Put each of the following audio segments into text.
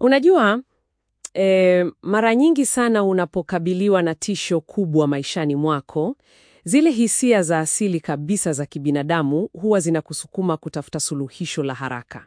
Unajua e, mara nyingi sana unapokabiliwa na tisho kubwa maishani mwako, zile hisia za asili kabisa za kibinadamu huwa zinakusukuma kutafuta suluhisho la haraka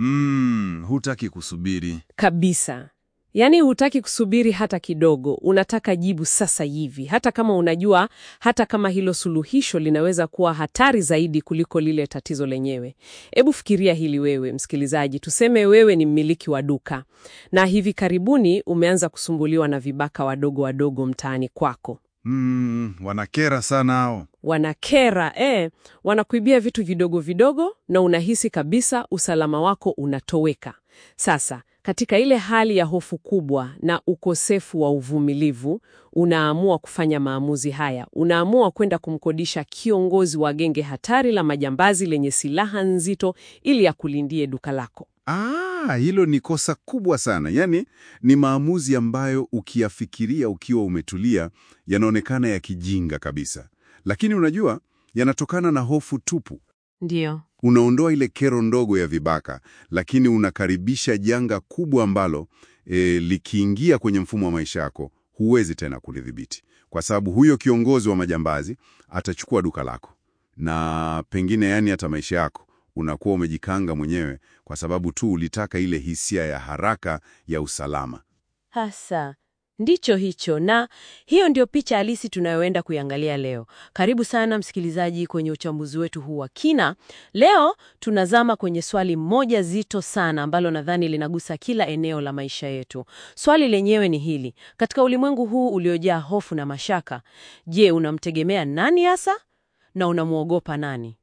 Mm, hutaki kusubiri. kabisa. Yaani hutaki kusubiri hata kidogo, unataka jibu sasa hivi, hata kama unajua, hata kama hilo suluhisho linaweza kuwa hatari zaidi kuliko lile tatizo lenyewe. Hebu fikiria hili wewe, msikilizaji, tuseme wewe ni mmiliki wa duka na hivi karibuni umeanza kusumbuliwa na vibaka wadogo wadogo mtaani kwako. Mm, wanakera sana hao. Wanakera eh, wanakuibia vitu vidogo vidogo na unahisi kabisa usalama wako unatoweka. Sasa katika ile hali ya hofu kubwa na ukosefu wa uvumilivu, unaamua kufanya maamuzi haya. Unaamua kwenda kumkodisha kiongozi wa genge hatari la majambazi lenye silaha nzito ili akulindie duka lako. Ah, hilo ni kosa kubwa sana. Yaani ni maamuzi ambayo ukiyafikiria ukiwa umetulia yanaonekana ya kijinga kabisa, lakini unajua yanatokana na hofu tupu. Ndiyo. Unaondoa ile kero ndogo ya vibaka, lakini unakaribisha janga kubwa ambalo e, likiingia kwenye mfumo wa maisha yako huwezi tena kulidhibiti, kwa sababu huyo kiongozi wa majambazi atachukua duka lako na pengine, yani hata maisha yako unakuwa umejikanga mwenyewe, kwa sababu tu ulitaka ile hisia ya haraka ya usalama. Hasa ndicho hicho, na hiyo ndio picha halisi tunayoenda kuiangalia leo. Karibu sana msikilizaji kwenye uchambuzi wetu huu wa kina. Leo tunazama kwenye swali moja zito sana ambalo nadhani linagusa kila eneo la maisha yetu. Swali lenyewe ni hili: katika ulimwengu huu uliojaa hofu na mashaka, je, unamtegemea nani hasa na unamwogopa nani?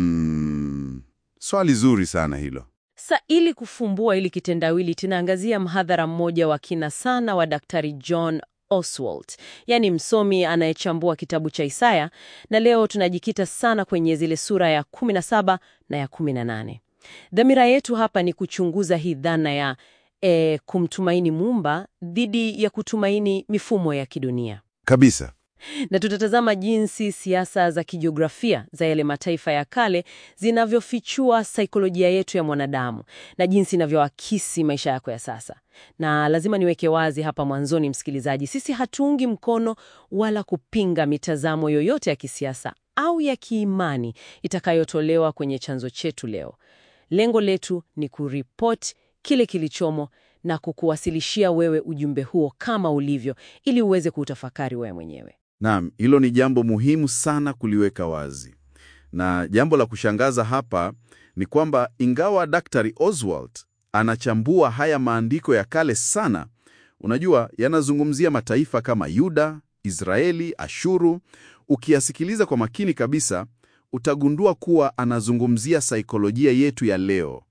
Mm, swali zuri sana hilo. Sa ili kufumbua ili kitendawili, tunaangazia mhadhara mmoja wa kina sana wa Daktari John Oswald, yaani msomi anayechambua kitabu cha Isaya, na leo tunajikita sana kwenye zile sura ya 17 na ya 18. Dhamira yetu hapa ni kuchunguza hii dhana ya e, kumtumaini Muumba dhidi ya kutumaini mifumo ya kidunia Kabisa. na tutatazama jinsi siasa za kijiografia za yale mataifa ya kale zinavyofichua saikolojia yetu ya mwanadamu na jinsi inavyoakisi maisha yako ya sasa. Na lazima niweke wazi hapa mwanzoni, msikilizaji, sisi hatuungi mkono wala kupinga mitazamo yoyote ya kisiasa au ya kiimani itakayotolewa kwenye chanzo chetu leo. Lengo letu ni kuripoti kile kilichomo na kukuwasilishia wewe ujumbe huo kama ulivyo, ili uweze kuutafakari wewe mwenyewe. Naam, hilo ni jambo muhimu sana kuliweka wazi. Na jambo la kushangaza hapa ni kwamba ingawa Daktari Oswald anachambua haya maandiko ya kale sana, unajua yanazungumzia mataifa kama Yuda, Israeli, Ashuru. Ukiyasikiliza kwa makini kabisa, utagundua kuwa anazungumzia saikolojia yetu ya leo.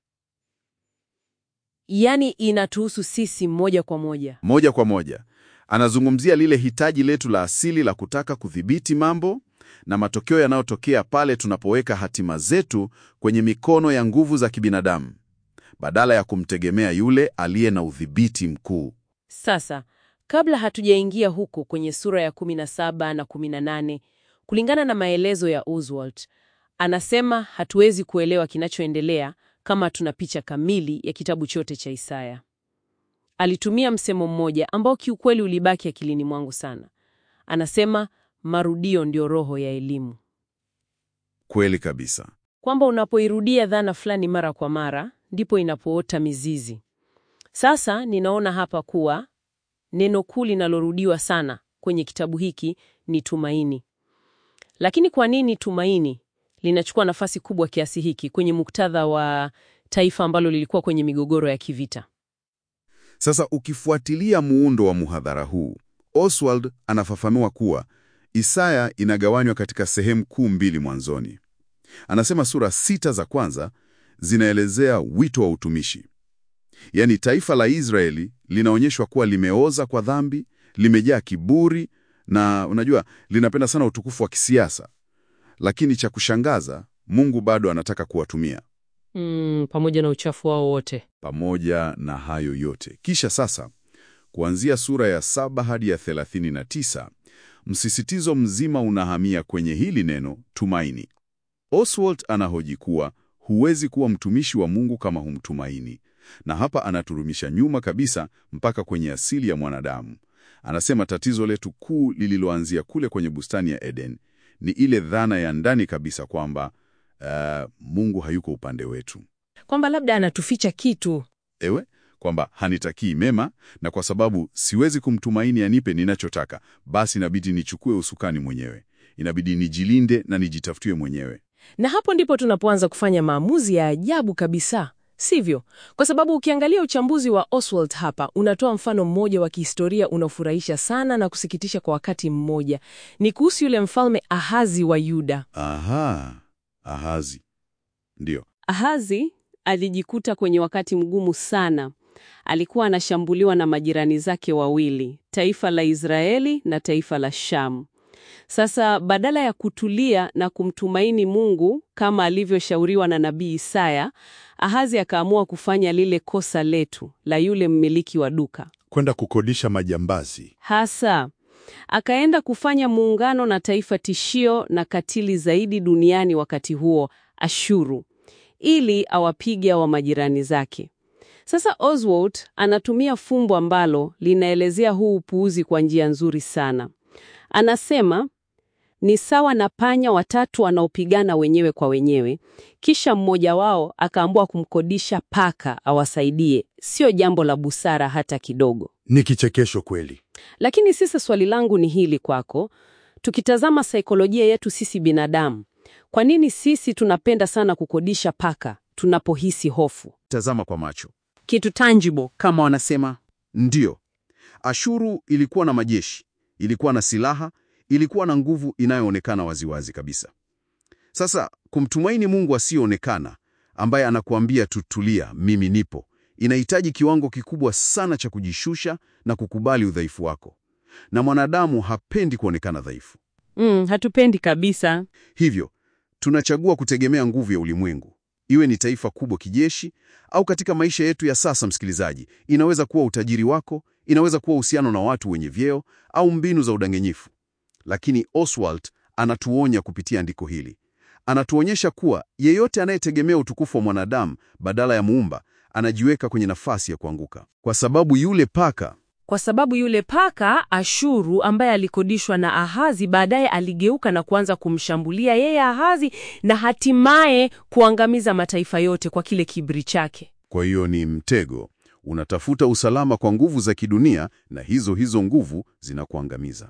Yaani inatuhusu sisi moja kwa moja. Moja kwa moja anazungumzia lile hitaji letu la asili la kutaka kudhibiti mambo na matokeo yanayotokea pale tunapoweka hatima zetu kwenye mikono ya nguvu za kibinadamu badala ya kumtegemea yule aliye na udhibiti mkuu. Sasa, kabla hatujaingia huko kwenye sura ya 17 na 18, kulingana na maelezo ya Oswald, anasema hatuwezi kuelewa kinachoendelea kama tuna picha kamili ya kitabu chote cha Isaya. Alitumia msemo mmoja ambao kiukweli ulibaki akilini mwangu sana. Anasema marudio ndio roho ya elimu, Kweli kabisa. kwamba unapoirudia dhana fulani mara kwa mara ndipo inapoota mizizi. Sasa ninaona hapa kuwa neno kuu linalorudiwa sana kwenye kitabu hiki ni tumaini. Lakini kwa nini tumaini linachukua nafasi kubwa kiasi hiki kwenye muktadha wa taifa ambalo lilikuwa kwenye migogoro ya kivita? Sasa ukifuatilia muundo wa muhadhara huu, Oswald anafafanua kuwa Isaya inagawanywa katika sehemu kuu mbili mwanzoni. Anasema sura sita za kwanza zinaelezea wito wa utumishi, yaani taifa la Israeli linaonyeshwa kuwa limeoza kwa dhambi, limejaa kiburi na unajua, linapenda sana utukufu wa kisiasa, lakini cha kushangaza, Mungu bado anataka kuwatumia Mm, pamoja na uchafu wao wote. pamoja na hayo yote. Kisha sasa, kuanzia sura ya saba hadi ya 39, msisitizo mzima unahamia kwenye hili neno tumaini. Oswald anahoji kuwa huwezi kuwa mtumishi wa Mungu kama humtumaini, Na hapa anaturumisha nyuma kabisa mpaka kwenye asili ya mwanadamu. Anasema tatizo letu kuu lililoanzia kule kwenye bustani ya Eden ni ile dhana ya ndani kabisa kwamba uh, Mungu hayuko upande wetu. Kwamba labda anatuficha kitu. Ewe, kwamba hanitakii mema na kwa sababu siwezi kumtumaini anipe ninachotaka, basi inabidi nichukue usukani mwenyewe. Inabidi nijilinde na nijitafutie mwenyewe. Na hapo ndipo tunapoanza kufanya maamuzi ya ajabu kabisa, sivyo? Kwa sababu ukiangalia uchambuzi wa Oswald hapa unatoa mfano mmoja wa kihistoria unaofurahisha sana na kusikitisha kwa wakati mmoja. Ni kuhusu yule mfalme Ahazi wa Yuda. Aha, Ahazi. Ndiyo. Ahazi alijikuta kwenye wakati mgumu sana. Alikuwa anashambuliwa na majirani zake wawili, taifa la Israeli na taifa la Shamu. Sasa badala ya kutulia na kumtumaini Mungu kama alivyoshauriwa na nabii Isaya, Ahazi akaamua kufanya lile kosa letu la yule mmiliki wa duka. Kwenda kukodisha majambazi. Hasa akaenda kufanya muungano na taifa tishio na katili zaidi duniani wakati huo, Ashuru, ili awapige wa majirani zake. Sasa Oswald anatumia fumbo ambalo linaelezea huu upuuzi kwa njia nzuri sana. Anasema ni sawa na panya watatu wanaopigana wenyewe kwa wenyewe, kisha mmoja wao akaamua kumkodisha paka awasaidie. Sio jambo la busara hata kidogo. Ni kichekesho kweli. Lakini sasa swali langu ni hili kwako, tukitazama saikolojia yetu sisi binadamu, kwa nini sisi tunapenda sana kukodisha paka tunapohisi hofu? Tazama kwa macho. Kitu tangible. Kama wanasema ndiyo, Ashuru ilikuwa na majeshi, ilikuwa na silaha, ilikuwa na nguvu inayoonekana waziwazi kabisa. Sasa kumtumaini Mungu asiyeonekana ambaye anakuambia tutulia, mimi nipo, inahitaji kiwango kikubwa sana cha kujishusha na kukubali udhaifu wako, na mwanadamu hapendi kuonekana dhaifu. Mm, hatupendi kabisa. Hivyo tunachagua kutegemea nguvu ya ulimwengu, iwe ni taifa kubwa kijeshi au katika maisha yetu ya sasa. Msikilizaji, inaweza kuwa utajiri wako, inaweza kuwa uhusiano na watu wenye vyeo au mbinu za udanganyifu. Lakini Oswald anatuonya kupitia andiko hili, anatuonyesha kuwa yeyote anayetegemea utukufu wa mwanadamu badala ya Muumba anajiweka kwenye nafasi ya kuanguka, kwa sababu yule paka Kwa sababu yule paka Ashuru ambaye alikodishwa na Ahazi baadaye aligeuka na kuanza kumshambulia yeye Ahazi na hatimaye kuangamiza mataifa yote kwa kile kiburi chake. Kwa hiyo ni mtego. Unatafuta usalama kwa nguvu za kidunia na hizo hizo nguvu zinakuangamiza.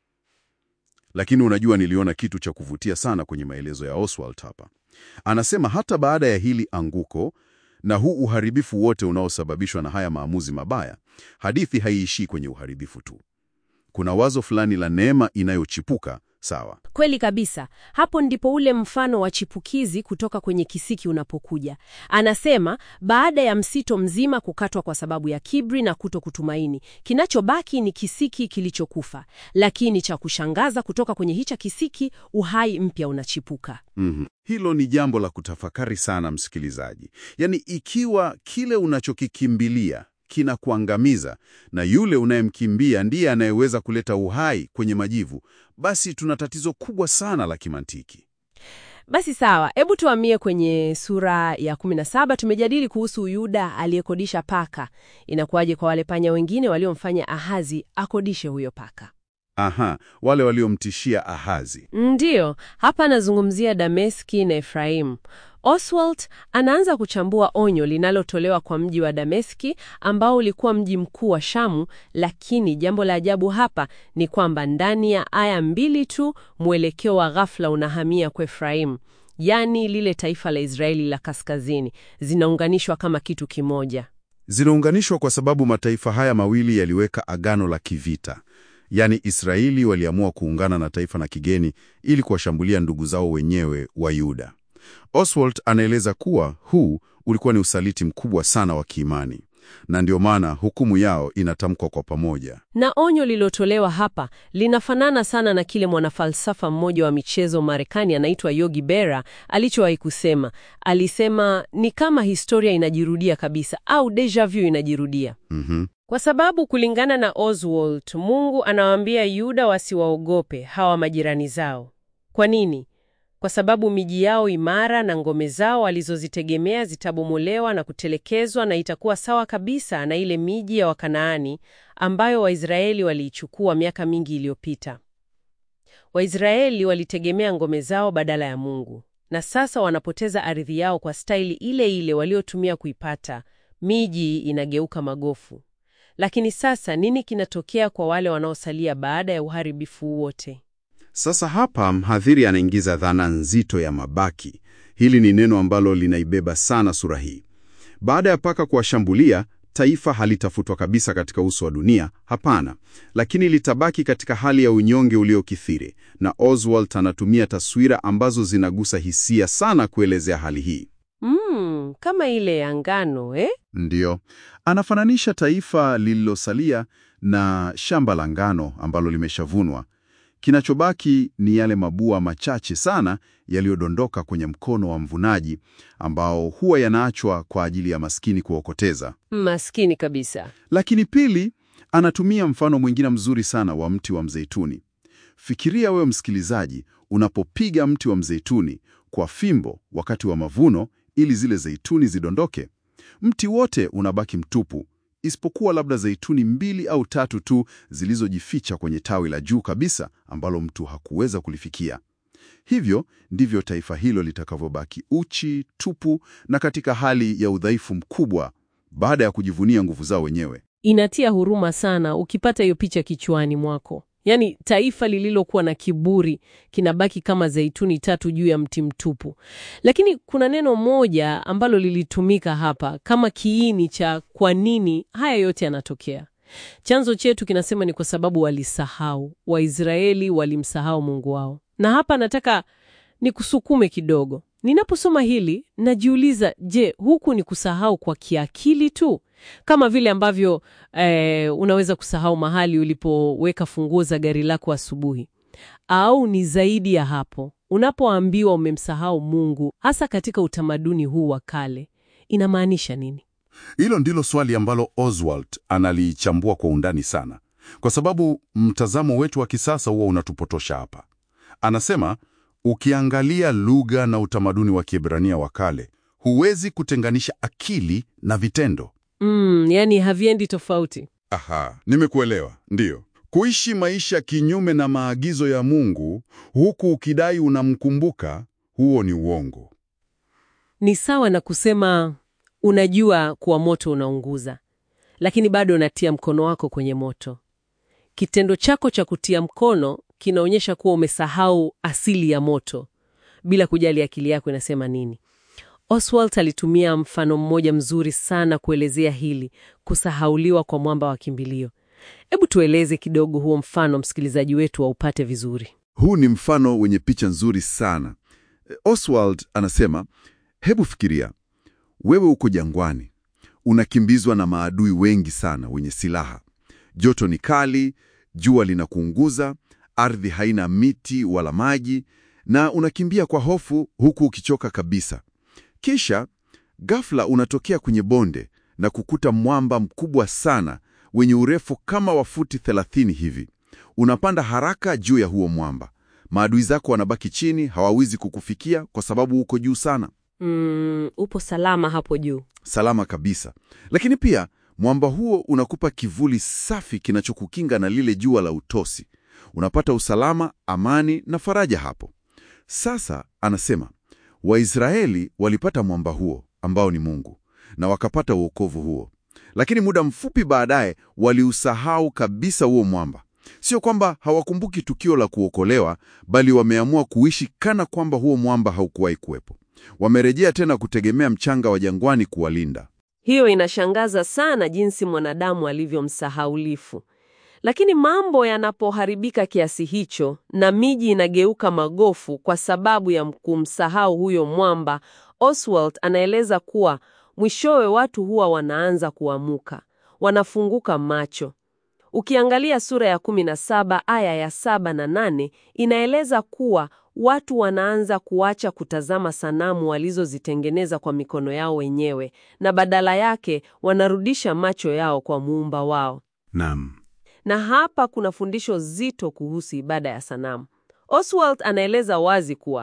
Lakini unajua, niliona kitu cha kuvutia sana kwenye maelezo ya Oswald hapa. Anasema hata baada ya hili anguko na huu uharibifu wote unaosababishwa na haya maamuzi mabaya, hadithi haiishii kwenye uharibifu tu. Kuna wazo fulani la neema inayochipuka. Sawa, Kweli kabisa. Hapo ndipo ule mfano wa chipukizi kutoka kwenye kisiki unapokuja. Anasema baada ya msito mzima kukatwa kwa sababu ya kiburi na kuto kutumaini, kinachobaki ni kisiki kilichokufa. Lakini cha kushangaza, kutoka kwenye hicha kisiki uhai mpya unachipuka. Mhm. Hilo ni jambo la kutafakari sana, msikilizaji. Yaani, ikiwa kile unachokikimbilia kinakuangamiza na yule unayemkimbia ndiye anayeweza kuleta uhai kwenye majivu, basi tuna tatizo kubwa sana la kimantiki. Basi sawa, hebu tuhamie kwenye sura ya 17. Tumejadili kuhusu Yuda aliyekodisha paka. Inakuwaje kwa wale panya wengine waliomfanya Ahazi akodishe huyo paka? Aha, wale waliomtishia Ahazi. Ndiyo, hapa anazungumzia Dameski na Efraimu. Oswald anaanza kuchambua onyo linalotolewa kwa mji wa Dameski ambao ulikuwa mji mkuu wa Shamu, lakini jambo la ajabu hapa ni kwamba ndani ya aya mbili tu mwelekeo wa ghafla unahamia kwa Efraimu, yaani lile taifa la Israeli la kaskazini, zinaunganishwa kama kitu kimoja. Zinaunganishwa kwa sababu mataifa haya mawili yaliweka agano la kivita. Yaani Israeli waliamua kuungana na taifa na kigeni ili kuwashambulia ndugu zao wenyewe wa Yuda. Oswald anaeleza kuwa huu ulikuwa ni usaliti mkubwa sana wa kiimani, na ndio maana hukumu yao inatamkwa kwa pamoja. Na onyo lilotolewa hapa linafanana sana na kile mwanafalsafa mmoja wa michezo Marekani anaitwa Yogi Berra alichowahi kusema. Alisema ni kama historia inajirudia kabisa au deja vu inajirudia. Mhm. Kwa sababu kulingana na Oswald, Mungu anawaambia Yuda wasiwaogope hawa majirani zao. Kwa nini? kwa sababu miji yao imara na ngome zao walizozitegemea zitabomolewa na kutelekezwa, na itakuwa sawa kabisa na ile miji ya Wakanaani ambayo Waisraeli waliichukua miaka mingi iliyopita. Waisraeli walitegemea ngome zao badala ya Mungu, na sasa wanapoteza ardhi yao kwa staili ile ile waliotumia kuipata. Miji inageuka magofu. Lakini sasa nini kinatokea kwa wale wanaosalia baada ya uharibifu wote? Sasa hapa mhadhiri anaingiza dhana nzito ya mabaki. Hili ni neno ambalo linaibeba sana sura hii. Baada ya paka kuwashambulia, taifa halitafutwa kabisa katika uso wa dunia, hapana, lakini litabaki katika hali ya unyonge uliokithiri, na Oswald anatumia taswira ambazo zinagusa hisia sana kuelezea hali hii. Mm, kama ile ya ngano eh? Ndiyo, anafananisha taifa lililosalia na shamba la ngano ambalo limeshavunwa. Kinachobaki ni yale mabua machache sana yaliyodondoka kwenye mkono wa mvunaji, ambao huwa yanaachwa kwa ajili ya maskini kuokoteza. Maskini kabisa. Lakini pili, anatumia mfano mwingine mzuri sana wa mti wa mzeituni. Fikiria wewe msikilizaji, unapopiga mti wa mzeituni kwa fimbo wakati wa mavuno ili zile zeituni zidondoke, mti wote unabaki mtupu, isipokuwa labda zeituni mbili au tatu tu zilizojificha kwenye tawi la juu kabisa ambalo mtu hakuweza kulifikia. Hivyo ndivyo taifa hilo litakavyobaki uchi, tupu na katika hali ya udhaifu mkubwa baada ya kujivunia nguvu zao wenyewe. Inatia huruma sana ukipata hiyo picha kichwani mwako. Yaani taifa lililokuwa na kiburi kinabaki kama zeituni tatu juu ya mti mtupu. Lakini kuna neno moja ambalo lilitumika hapa kama kiini cha kwa nini haya yote yanatokea. Chanzo chetu kinasema ni kwa sababu walisahau. Waisraeli walimsahau Mungu wao. Na hapa nataka nikusukume kidogo. Ninaposoma hili najiuliza, je, huku ni kusahau kwa kiakili tu kama vile ambavyo eh, unaweza kusahau mahali ulipoweka funguo za gari lako asubuhi, au ni zaidi ya hapo? Unapoambiwa umemsahau Mungu, hasa katika utamaduni huu wa kale, inamaanisha nini? Hilo ndilo swali ambalo Oswald analichambua kwa undani sana, kwa sababu mtazamo wetu wa kisasa huwa unatupotosha hapa. Anasema ukiangalia lugha na utamaduni wa Kiebrania wa kale, huwezi kutenganisha akili na vitendo. Mm, yani haviendi tofauti. Aha, nimekuelewa. Ndiyo, kuishi maisha kinyume na maagizo ya Mungu huku ukidai unamkumbuka, huo ni uongo. Ni sawa na kusema unajua kuwa moto unaunguza, lakini bado unatia mkono wako kwenye moto. Kitendo chako cha kutia mkono kinaonyesha kuwa umesahau asili ya moto, bila kujali akili yako inasema nini. Oswald alitumia mfano mmoja mzuri sana kuelezea hili, kusahauliwa kwa mwamba wa kimbilio. Hebu tueleze kidogo huo mfano, msikilizaji wetu waupate vizuri. Huu ni mfano wenye picha nzuri sana. Oswald anasema, hebu fikiria, wewe uko jangwani, unakimbizwa na maadui wengi sana wenye silaha. Joto ni kali, jua linakuunguza, ardhi haina miti wala maji, na unakimbia kwa hofu huku ukichoka kabisa. Kisha ghafla unatokea kwenye bonde na kukuta mwamba mkubwa sana wenye urefu kama wa futi 30 hivi. Unapanda haraka juu ya huo mwamba. Maadui zako wanabaki chini, hawawezi kukufikia kwa sababu uko juu sana. Mm, upo salama hapo juu. Salama kabisa. Lakini pia mwamba huo unakupa kivuli safi kinachokukinga na lile jua la utosi. Unapata usalama, amani na faraja hapo. Sasa anasema Waisraeli walipata mwamba huo ambao ni Mungu na wakapata uokovu huo, lakini muda mfupi baadaye waliusahau kabisa huo mwamba. Sio kwamba hawakumbuki tukio la kuokolewa, bali wameamua kuishi kana kwamba huo mwamba haukuwahi kuwepo. Wamerejea tena kutegemea mchanga wa jangwani kuwalinda. Hiyo inashangaza sana jinsi mwanadamu alivyomsahaulifu. Lakini mambo yanapoharibika kiasi hicho na miji inageuka magofu kwa sababu ya kumsahau huyo mwamba, Oswald anaeleza kuwa mwishowe watu huwa wanaanza kuamuka, wanafunguka macho. Ukiangalia sura ya 17 aya ya saba na nane inaeleza kuwa watu wanaanza kuacha kutazama sanamu walizozitengeneza kwa mikono yao wenyewe na badala yake wanarudisha macho yao kwa muumba wao. Naam. Na hapa kuna fundisho zito kuhusu ibada ya sanamu. Oswald anaeleza wazi kuwa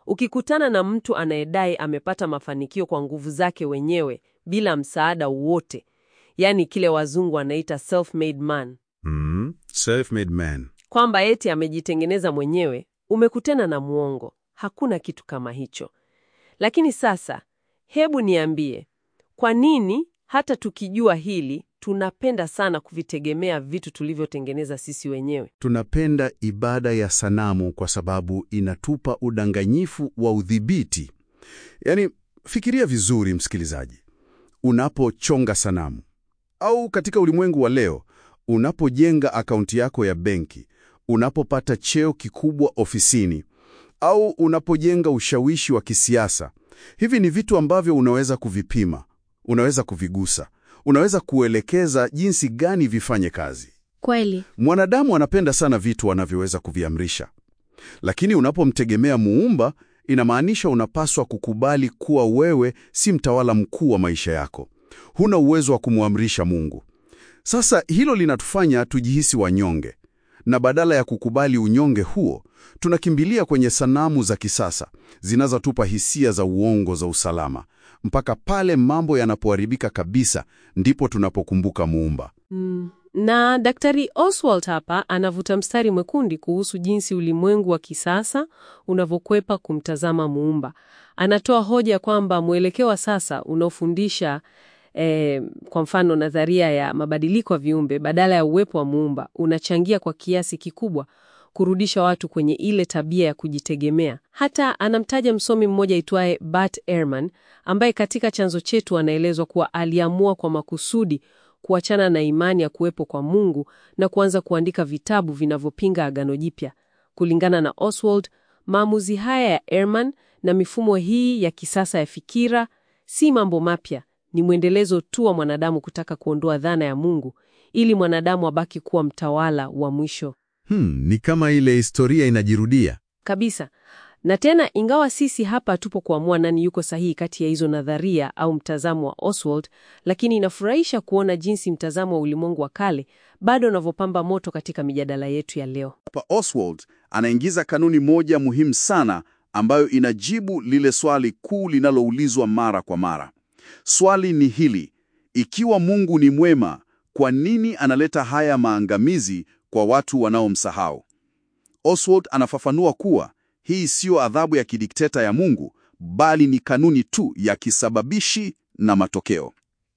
Ukikutana na mtu anayedai amepata mafanikio kwa nguvu zake wenyewe bila msaada wowote, yaani kile wazungu wanaita self-made man, Mm, self-made man. kwamba eti amejitengeneza mwenyewe, umekutana na mwongo. Hakuna kitu kama hicho. Lakini sasa, hebu niambie, kwa nini hata tukijua hili tunapenda sana kuvitegemea vitu tulivyotengeneza sisi wenyewe? Tunapenda ibada ya sanamu kwa sababu inatupa udanganyifu wa udhibiti. Yaani, fikiria vizuri msikilizaji. Unapochonga sanamu au katika ulimwengu wa leo, unapojenga akaunti yako ya benki, unapopata cheo kikubwa ofisini au unapojenga ushawishi wa kisiasa, hivi ni vitu ambavyo unaweza kuvipima, unaweza kuvigusa, unaweza kuelekeza jinsi gani vifanye kazi. Kweli. Mwanadamu anapenda sana vitu anavyoweza kuviamrisha, lakini unapomtegemea Muumba, inamaanisha unapaswa kukubali kuwa wewe si mtawala mkuu wa maisha yako. Huna uwezo wa kumwamrisha Mungu. Sasa hilo linatufanya tujihisi wanyonge, na badala ya kukubali unyonge huo, tunakimbilia kwenye sanamu za kisasa zinazotupa hisia za uongo za usalama. Mpaka pale mambo yanapoharibika kabisa, ndipo tunapokumbuka Muumba. Mm. Na Daktari Oswald hapa anavuta mstari mwekundu kuhusu jinsi ulimwengu wa kisasa unavyokwepa kumtazama Muumba. Anatoa hoja kwamba mwelekeo wa sasa unaofundisha eh, kwa mfano nadharia ya mabadiliko ya viumbe badala ya uwepo wa Muumba unachangia kwa kiasi kikubwa kurudisha watu kwenye ile tabia ya kujitegemea. Hata anamtaja msomi mmoja aitwaye Bart Ehrman ambaye katika chanzo chetu anaelezwa kuwa aliamua kwa makusudi kuachana na imani ya kuwepo kwa Mungu na kuanza kuandika vitabu vinavyopinga Agano Jipya. Kulingana na Oswald, maamuzi haya ya Ehrman na mifumo hii ya kisasa ya fikira si mambo mapya, ni mwendelezo tu wa mwanadamu kutaka kuondoa dhana ya Mungu ili mwanadamu abaki kuwa mtawala wa mwisho Hmm, ni kama ile historia inajirudia. kabisa. Na tena, ingawa sisi hapa tupo kuamua nani yuko sahihi kati ya hizo nadharia au mtazamo wa Oswald, lakini inafurahisha kuona jinsi mtazamo wa ulimwengu wa kale bado unavyopamba moto katika mijadala yetu ya leo. Hapa Oswald anaingiza kanuni moja muhimu sana ambayo inajibu lile swali kuu linaloulizwa mara kwa mara. Swali ni hili: ikiwa Mungu ni mwema, kwa nini analeta haya maangamizi kwa watu wanaomsahau? Oswald anafafanua kuwa hii siyo adhabu ya kidikteta ya Mungu, bali ni kanuni tu ya kisababishi na matokeo.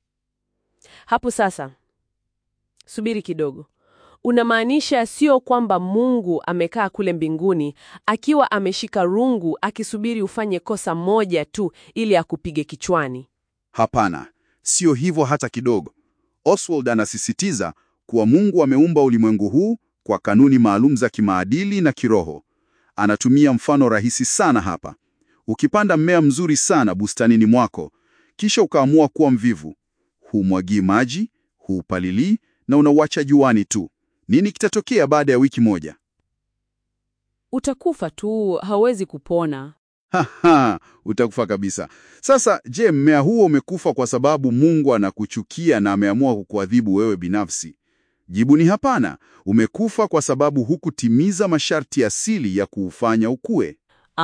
Hapo sasa, subiri kidogo. Unamaanisha sio kwamba Mungu amekaa kule mbinguni akiwa ameshika rungu akisubiri ufanye kosa moja tu ili akupige kichwani? Hapana, sio hivyo hata kidogo. Oswald anasisitiza kuwa Mungu ameumba ulimwengu huu kwa kanuni maalum za kimaadili na kiroho. Anatumia mfano rahisi sana hapa. Ukipanda mmea mzuri sana bustanini mwako, kisha ukaamua kuwa mvivu, humwagii maji, huupalilii na unauacha juani tu, nini kitatokea baada ya wiki moja? Utakufa tu, hauwezi kupona. Haha, utakufa kabisa. Sasa je, mmea huo umekufa kwa sababu Mungu anakuchukia na ameamua kukuadhibu wewe binafsi? Jibu ni hapana. Umekufa kwa sababu hukutimiza masharti asili ya kuufanya ukue.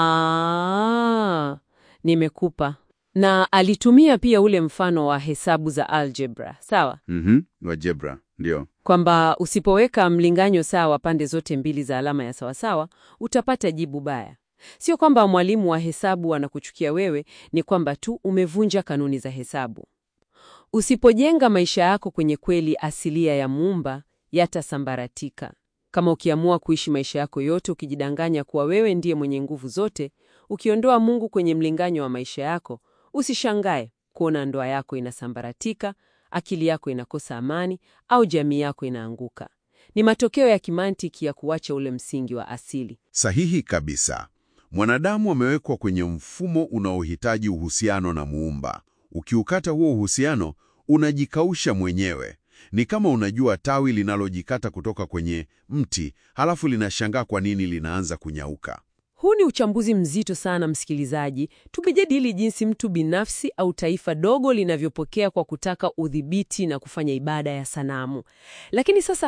Ah, nimekupa. Na alitumia pia ule mfano wa hesabu za algebra, sawa? Mhm, wa jebra, ndio. Kwamba usipoweka mlinganyo sawa pande zote mbili za alama ya sawasawa, utapata jibu baya. Sio kwamba mwalimu wa hesabu anakuchukia wewe, ni kwamba tu umevunja kanuni za hesabu. Usipojenga maisha yako kwenye kweli asilia ya Muumba, yatasambaratika. Kama ukiamua kuishi maisha yako yote ukijidanganya kuwa wewe ndiye mwenye nguvu zote, ukiondoa Mungu kwenye mlinganyo wa maisha yako, usishangae kuona ndoa yako inasambaratika, akili yako inakosa amani, au jamii yako inaanguka. Ni matokeo ya kimantiki ya kuacha ule msingi wa asili. Sahihi kabisa. Mwanadamu amewekwa kwenye mfumo unaohitaji uhusiano na Muumba. Ukiukata huo uhusiano, unajikausha mwenyewe. Ni kama unajua tawi linalojikata kutoka kwenye mti, halafu linashangaa kwa nini linaanza kunyauka. Huu ni uchambuzi mzito sana, msikilizaji. Tumejadili jinsi mtu binafsi au taifa dogo linavyopokea kwa kutaka udhibiti na kufanya ibada ya sanamu. Lakini sasa,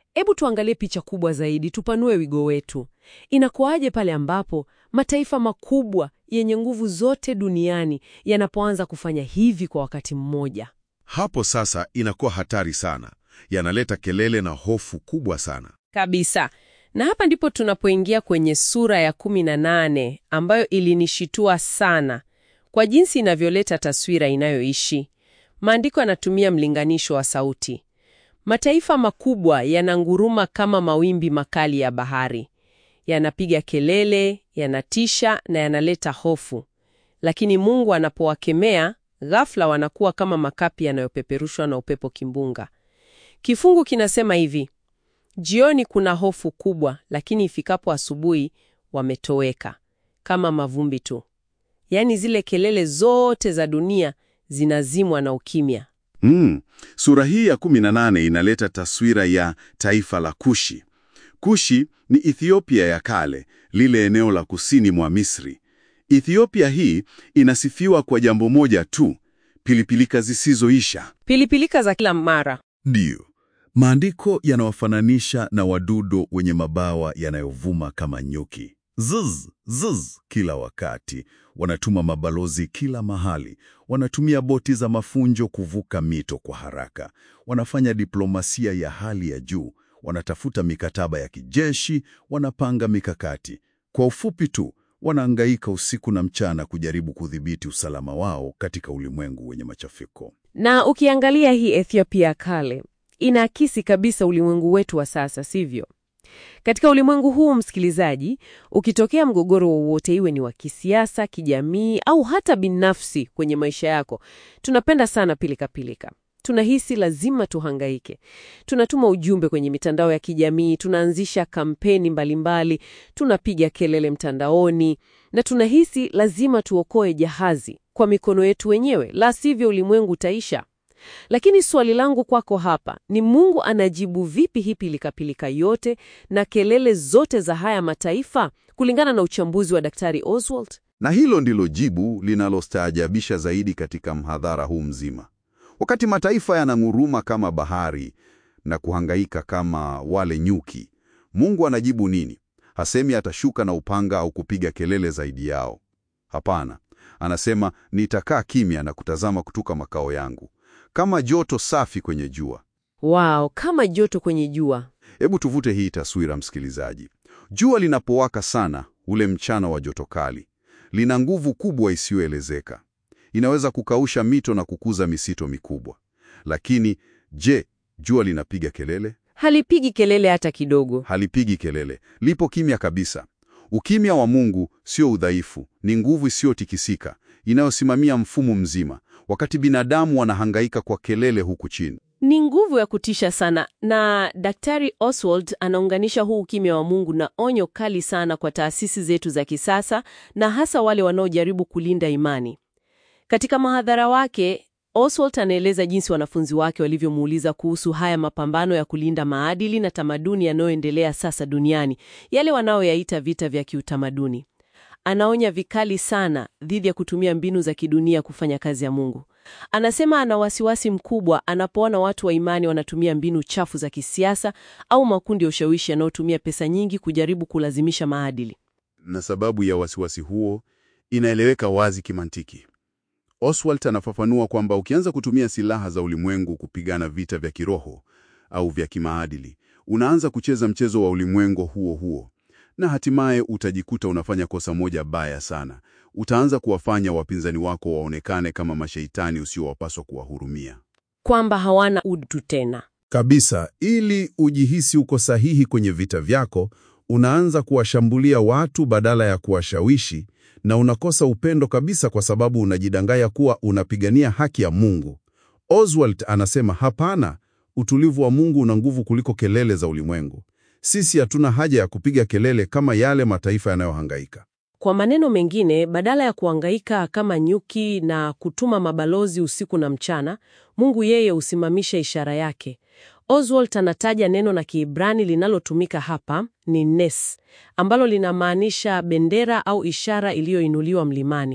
Hebu tuangalie picha kubwa zaidi, tupanue wigo wetu. Inakuwaje pale ambapo mataifa makubwa yenye nguvu zote duniani yanapoanza kufanya hivi kwa wakati mmoja? Hapo sasa inakuwa hatari sana, yanaleta kelele na hofu kubwa sana. Kabisa. Na hapa ndipo tunapoingia kwenye sura ya kumi na nane ambayo ilinishitua sana kwa jinsi inavyoleta taswira inayoishi. Maandiko yanatumia mlinganisho wa sauti. Mataifa makubwa yananguruma kama mawimbi makali ya bahari, yanapiga kelele, yanatisha na yanaleta hofu. Lakini Mungu anapowakemea, ghafla wanakuwa kama makapi yanayopeperushwa na upepo kimbunga. Kifungu kinasema hivi: Jioni kuna hofu kubwa, lakini ifikapo asubuhi wametoweka kama mavumbi tu. Yaani zile kelele zote za dunia zinazimwa na ukimya. Mm. Sura hii ya 18 inaleta taswira ya taifa la Kushi. Kushi ni Ethiopia ya kale, lile eneo la kusini mwa Misri. Ethiopia hii inasifiwa kwa jambo moja tu, pilipilika zisizoisha. Pilipilika za kila mara. Ndiyo. Maandiko yanawafananisha na wadudu wenye mabawa yanayovuma kama nyuki. Zuz, zuz kila wakati. Wanatuma mabalozi kila mahali. Wanatumia boti za mafunjo kuvuka mito kwa haraka. Wanafanya diplomasia ya hali ya juu. Wanatafuta mikataba ya kijeshi, wanapanga mikakati. Kwa ufupi tu, wanaangaika usiku na mchana kujaribu kudhibiti usalama wao katika ulimwengu wenye machafuko. Na ukiangalia hii Ethiopia ya kale inaakisi kabisa ulimwengu wetu wa sasa, sivyo? Katika ulimwengu huu, msikilizaji, ukitokea mgogoro wowote, iwe ni wa kisiasa, kijamii au hata binafsi kwenye maisha yako, tunapenda sana pilikapilika. Tunahisi lazima tuhangaike. Tunatuma ujumbe kwenye mitandao ya kijamii, tunaanzisha kampeni mbalimbali, tunapiga kelele mtandaoni na tunahisi lazima tuokoe jahazi kwa mikono yetu wenyewe, la sivyo ulimwengu utaisha. Lakini swali langu kwako hapa ni Mungu anajibu vipi hii pilikapilika yote na kelele zote za haya mataifa kulingana na uchambuzi wa Daktari Oswald? Na hilo ndilo jibu linalostaajabisha zaidi katika mhadhara huu mzima. Wakati mataifa yananguruma kama bahari na kuhangaika kama wale nyuki, Mungu anajibu nini? Hasemi atashuka na upanga au kupiga kelele zaidi yao. Hapana, anasema nitakaa kimya na kutazama kutoka makao yangu, kama joto safi kwenye jua. Wow, kama joto kwenye jua. Hebu tuvute hii taswira, msikilizaji. Jua linapowaka sana, ule mchana wa joto kali, lina nguvu kubwa isiyoelezeka. Inaweza kukausha mito na kukuza misito mikubwa. Lakini je, jua linapiga kelele? Halipigi kelele hata kidogo. Halipigi kelele, lipo kimya kabisa. Ukimya wa Mungu sio udhaifu, ni nguvu isiyotikisika inayosimamia mfumo mzima, wakati binadamu wanahangaika kwa kelele huku chini. Ni nguvu ya kutisha sana, na Daktari Oswald anaunganisha huu ukimya wa Mungu na onyo kali sana kwa taasisi zetu za kisasa na hasa wale wanaojaribu kulinda imani. Katika mahadhara wake, Oswald anaeleza jinsi wanafunzi wake walivyomuuliza kuhusu haya mapambano ya kulinda maadili na tamaduni yanayoendelea sasa duniani, yale wanaoyaita vita vya kiutamaduni. Anaonya vikali sana dhidi ya kutumia mbinu za kidunia kufanya kazi ya Mungu. Anasema ana wasiwasi mkubwa anapoona watu wa imani wanatumia mbinu chafu za kisiasa au makundi ya ushawishi yanayotumia pesa nyingi kujaribu kulazimisha maadili. Na sababu ya wasiwasi huo inaeleweka wazi kimantiki. Oswald anafafanua kwamba ukianza kutumia silaha za ulimwengu kupigana vita vya kiroho au vya kimaadili, unaanza kucheza mchezo wa ulimwengu huo huo, na hatimaye utajikuta unafanya kosa moja baya sana. Utaanza kuwafanya wapinzani wako waonekane kama mashaitani usiowapaswa kuwahurumia. Kwamba hawana utu tena. Kabisa, ili ujihisi uko sahihi kwenye vita vyako, unaanza kuwashambulia watu badala ya kuwashawishi, na unakosa upendo kabisa kwa sababu unajidanganya kuwa unapigania haki ya Mungu. Oswald anasema hapana, utulivu wa Mungu una nguvu kuliko kelele za ulimwengu. Sisi hatuna haja ya kupiga kelele kama yale mataifa yanayohangaika. Kwa maneno mengine, badala ya kuangaika kama nyuki na kutuma mabalozi usiku na mchana, Mungu yeye husimamisha ishara yake. Oswald anataja neno na Kiebrani linalotumika hapa ni nes, ambalo linamaanisha bendera au ishara iliyoinuliwa mlimani.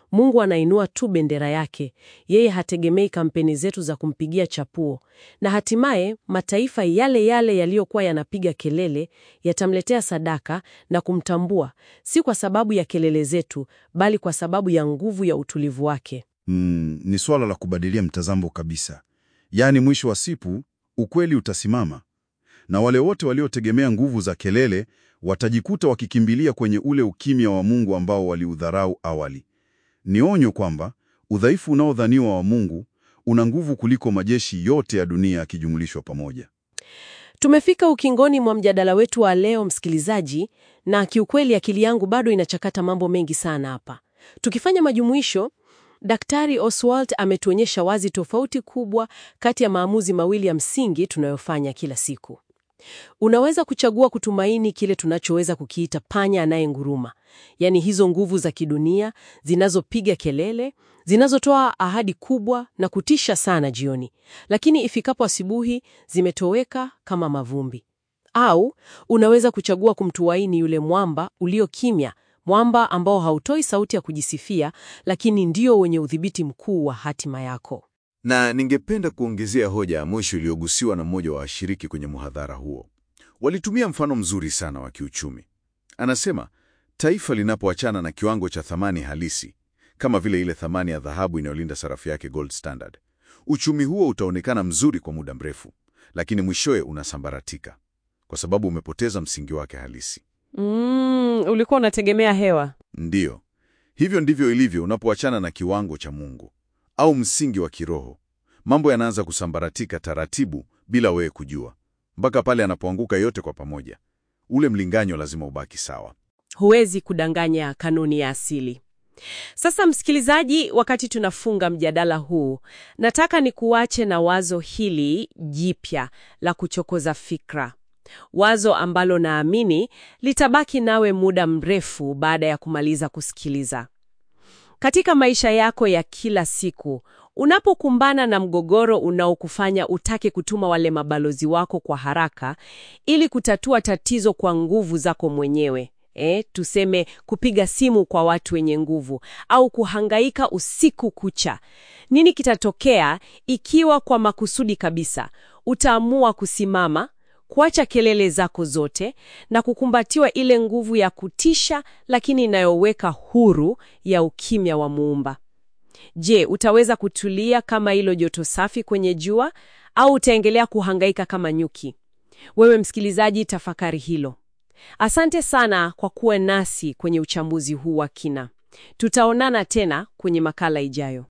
Mungu anainua tu bendera yake. Yeye hategemei kampeni zetu za kumpigia chapuo, na hatimaye mataifa yale yale yaliyokuwa yanapiga kelele yatamletea sadaka na kumtambua, si kwa sababu ya kelele zetu, bali kwa sababu ya nguvu ya utulivu wake. Mm, ni swala la kubadilia mtazamo kabisa. Yaani mwisho wa siku ukweli utasimama, na wale wote waliotegemea nguvu za kelele watajikuta wakikimbilia kwenye ule ukimya wa Mungu ambao waliudharau awali. Ni onyo kwamba udhaifu unaodhaniwa wa Mungu una nguvu kuliko majeshi yote ya dunia yakijumulishwa pamoja. Tumefika ukingoni mwa mjadala wetu wa leo, msikilizaji, na kiukweli akili yangu bado inachakata mambo mengi sana hapa. Tukifanya majumuisho, Daktari Oswald ametuonyesha wazi tofauti kubwa kati ya maamuzi mawili ya msingi tunayofanya kila siku. Unaweza kuchagua kutumaini kile tunachoweza kukiita panya anayenguruma, yaani hizo nguvu za kidunia zinazopiga kelele, zinazotoa ahadi kubwa na kutisha sana jioni, lakini ifikapo asubuhi zimetoweka kama mavumbi. Au unaweza kuchagua kumtumaini yule mwamba ulio kimya, mwamba ambao hautoi sauti ya kujisifia, lakini ndio wenye udhibiti mkuu wa hatima yako. Na ningependa kuongezea hoja ya mwisho iliyogusiwa na mmoja wa washiriki kwenye muhadhara huo. Walitumia mfano mzuri sana wa kiuchumi. Anasema taifa linapoachana na kiwango cha thamani halisi, kama vile ile thamani ya dhahabu inayolinda sarafu yake gold standard, uchumi huo utaonekana mzuri kwa muda mrefu, lakini mwishowe unasambaratika kwa sababu umepoteza msingi wake halisi. Mm, ulikuwa unategemea hewa. Ndiyo, hivyo ndivyo ilivyo unapoachana na kiwango cha Mungu au msingi wa kiroho. Mambo yanaanza kusambaratika taratibu bila wewe kujua, mpaka pale anapoanguka yote kwa pamoja. Ule mlinganyo lazima ubaki sawa. Huwezi kudanganya kanuni ya asili. Sasa msikilizaji, wakati tunafunga mjadala huu, nataka nikuache na wazo hili jipya la kuchokoza fikra, wazo ambalo naamini litabaki nawe muda mrefu baada ya kumaliza kusikiliza. Katika maisha yako ya kila siku, unapokumbana na mgogoro unaokufanya utake kutuma wale mabalozi wako kwa haraka ili kutatua tatizo kwa nguvu zako mwenyewe, eh, tuseme kupiga simu kwa watu wenye nguvu au kuhangaika usiku kucha, nini kitatokea ikiwa kwa makusudi kabisa utaamua kusimama kuacha kelele zako zote na kukumbatiwa ile nguvu ya kutisha lakini inayoweka huru ya ukimya wa Muumba. Je, utaweza kutulia kama hilo joto safi kwenye jua au utaendelea kuhangaika kama nyuki? Wewe msikilizaji, tafakari hilo. Asante sana kwa kuwa nasi kwenye uchambuzi huu wa kina. Tutaonana tena kwenye makala ijayo.